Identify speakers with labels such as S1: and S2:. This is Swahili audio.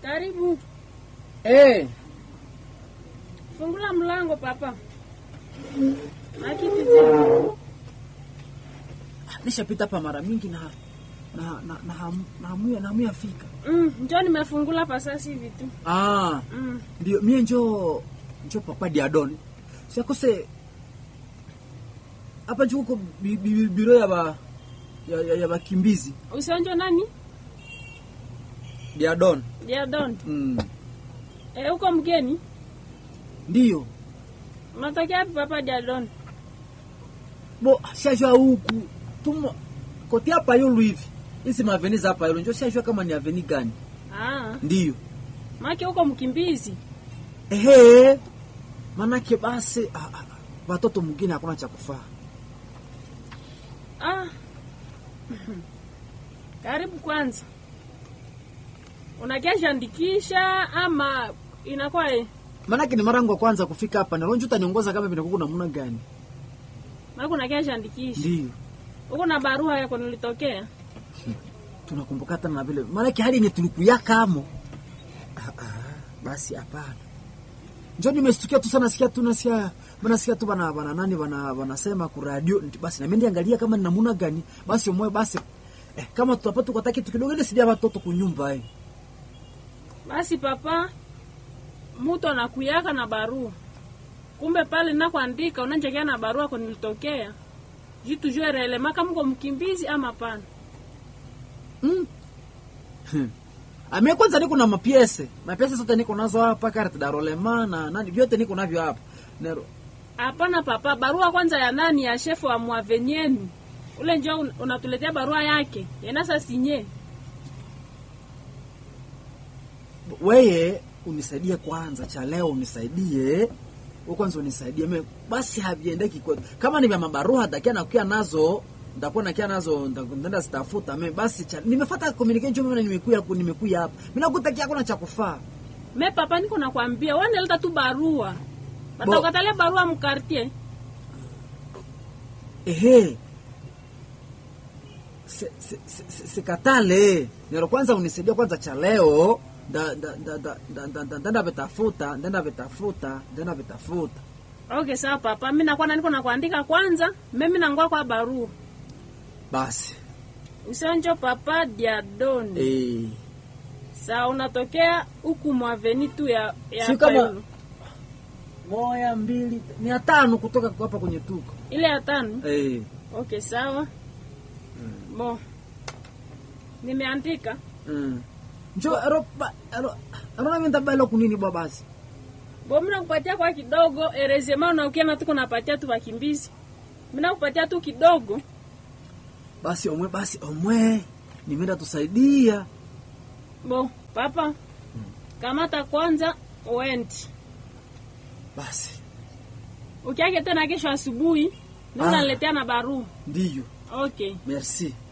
S1: Karibu.
S2: Eh,
S1: Fungula mlango papa. Na kiti chako.
S2: nishapita hapa mara mingi na na na na hamu- na hamu na hamu ya fika.
S1: Mm, njoo nimefungula pa sasa hivi tu.
S2: Ah,
S1: Mm.
S2: ndio mie njo njo papa Diadon. Siakose hapa njo kuko bi- bi- biro ya ba ya, ya, ya bakimbizi
S1: Usionjo nani?
S2: Diadon.
S1: Dear Don.
S2: Mm.
S1: Eh, uko mgeni?
S2: Ndio.
S1: Unatokea wapi papa Dear Don?
S2: Bo siajua huku tumo kote hapa yulu hivi. Hizi maveni za hapa yulu njo siajua kama ni aveni gani.
S1: Ah,
S2: Ndio.
S1: maki uko mkimbizi.
S2: Ehe, manake basi ah, ah, watoto mwingine hakuna cha kufaa.
S1: Ah. Karibu kwanza. Unakia andikisha ama inakuwa eh?
S2: Manake ni mara yangu ya kwanza kufika hapa, na lonjo utaniongoza kama vinakuwa namna gani?
S1: Maki unakia andikisha.
S2: Ndio
S1: Uko na barua yako nilitokea?
S2: tunakumbuka hata na vile, manake hali yenye tulikuyaka amo. Ah, ah, basi hapana, njo nimestukia tu sana, sikia tu nasikia nasikia tu bana bana nani bana wanasema ku radio, basi na mimi angalia kama ni namna gani, basi umoe basi eh, kama tutapata kwa kitu kidogo ile sidia watoto kunyumba eh.
S1: Basi papa, mutu anakuyaka na barua, kumbe pale nakuandika unanjekea na barua ko nilitokea jitu jue relema kama uko mkimbizi ama pana.
S2: Mm. Ame kwanza niko na mapiese. Mapiese zote niko nazo hapa carte d'enrôlement na nani vyote niko navyo hapa. Nero.
S1: Hapana papa, barua kwanza ya nani? Ya shefu wa mwavenyenu ule njo un- unatuletea barua yake yenasa sinye.
S2: Weye unisaidie kwanza cha leo unisaidie. Wewe kwanza unisaidie. Me basi haviendeki kwa. Kama ni vya mabarua dakia na kukia nazo ndakuwa nakia nazo ndakwenda zitafuta me basi cha nimefuata communication mimi nimekuja nimekuja hapa. Mimi nakutakia kuna cha kufaa.
S1: Me papa, niko nakwambia waneleta tu barua,
S2: Bo-
S1: batakatalia barua mkartie.
S2: Ehe. Se- se- se- se- Sikatale. Nero kwanza unisaidia kwanza cha leo. Da da da da da da da ndenda vitafuta, ndenda vitafuta, ndenda vitafuta.
S1: Okay, sawa papa, mimi nakuwa niko nakuandika kwanza, mimi nangoa kwa barua
S2: Basi.
S1: Usionjo papa Diadon.
S2: Eh.
S1: Saa unatokea huku mwaveni tu ya, ya
S2: Si kama-
S1: Payolo.
S2: Moja mbili ni ya tano kutoka hapa kwenye tuko.
S1: ile ya tano.
S2: Eh.
S1: Okay, sawa. Bo. Nimeandika.
S2: Mm. Njo ero ba ero ero na menda balo kunini bwa basi.
S1: Bo mimi nakupatia kwa kidogo, erezema na ukiana tuko napatia tu wakimbizi. Mimi nakupatia tu kidogo.
S2: Basi omwe basi omwe. Nimeenda tusaidia.
S1: Bo, papa. Kamata kwanza uendi.
S2: Basi.
S1: Ukiake tena kesho asubuhi, ndio
S2: Ah.
S1: unaletea na barua.
S2: Ndiyo.
S1: Okay.
S2: Merci.